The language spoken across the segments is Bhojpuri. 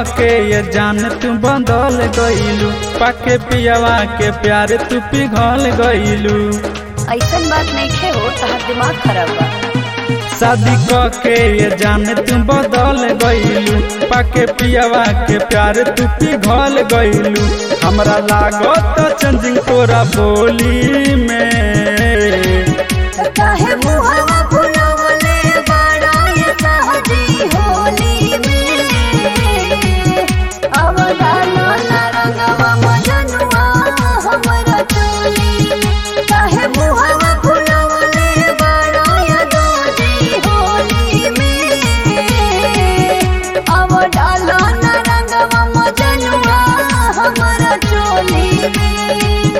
के ये जान तू बदल गईलू पाके पियावा के प्यार तू पिघल गईलू ऐसन बात नहीं खे हो तहार दिमाग खराब बा शादी के ये जान तू बदल गईलू पाके पियावा के प्यार तू पिघल गईलू हमरा लागत चंजिंग तोरा बोली में काहे मुहवा फुलवले बड़ा ये सहजी होली में अब डालो ना रंगवा मजनुआ हमरा चोली काहे मुहवा फुलवले बड़ा ये दोजी होली में अब डालो ना रंगवा मजनुआ हमरा चोली में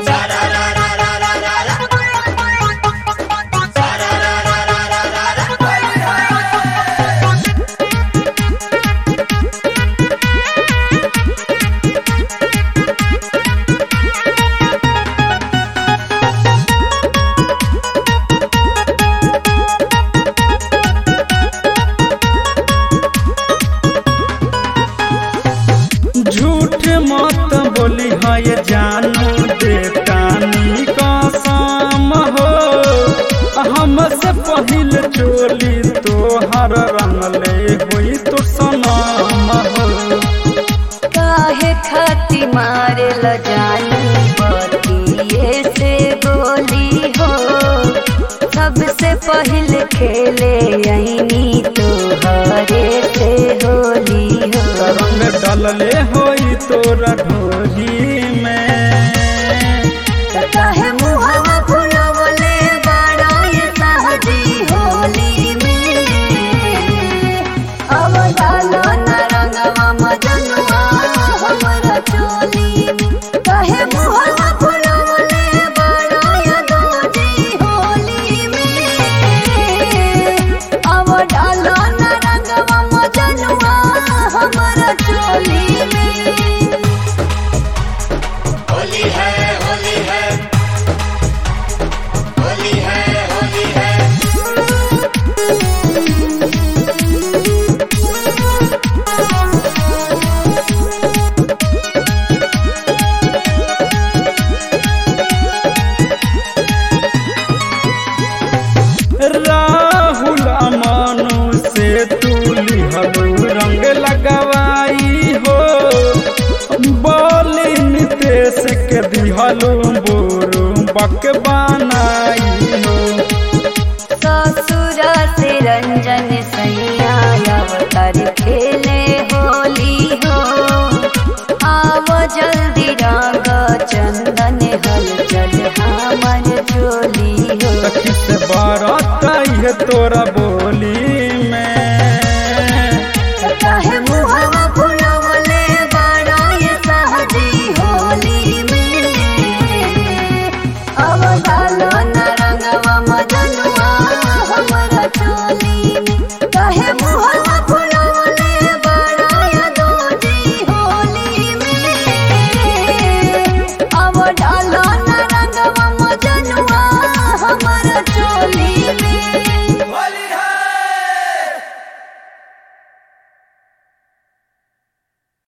झूठ मत बोली है ये जानू देतानी कसम हो हमसे पहिल चोली तोहर रंगले हुई तो सनम हो काहे खाती मारे ल जानू बतिये से गोली हो सबसे पहले खेले यही तो हरे से होली हो रंग डलले होई तोरा ढोरी में काहे मुहवा फुलवले बड़ा ये सहजी होली में अब डालो न रंगवा मजनुआ हमरा चोली में काहे मुहवा फुलवले बड़ा ये दोजी होली में अब डालो न रंगवा मजनुआ हमरा चोली में होली है होली है होली है होली है राहुल अमानु से तू लिहलू रंग लगवाई हो बोली नितेश के दिहलू बोरू बक बनाई हो ससुरा से रंजन सैया अवतार खेले होली हो आओ जल्दी रंग चंदन हल चल हमर चोली हो सखी से बारात आई है तोरा बोल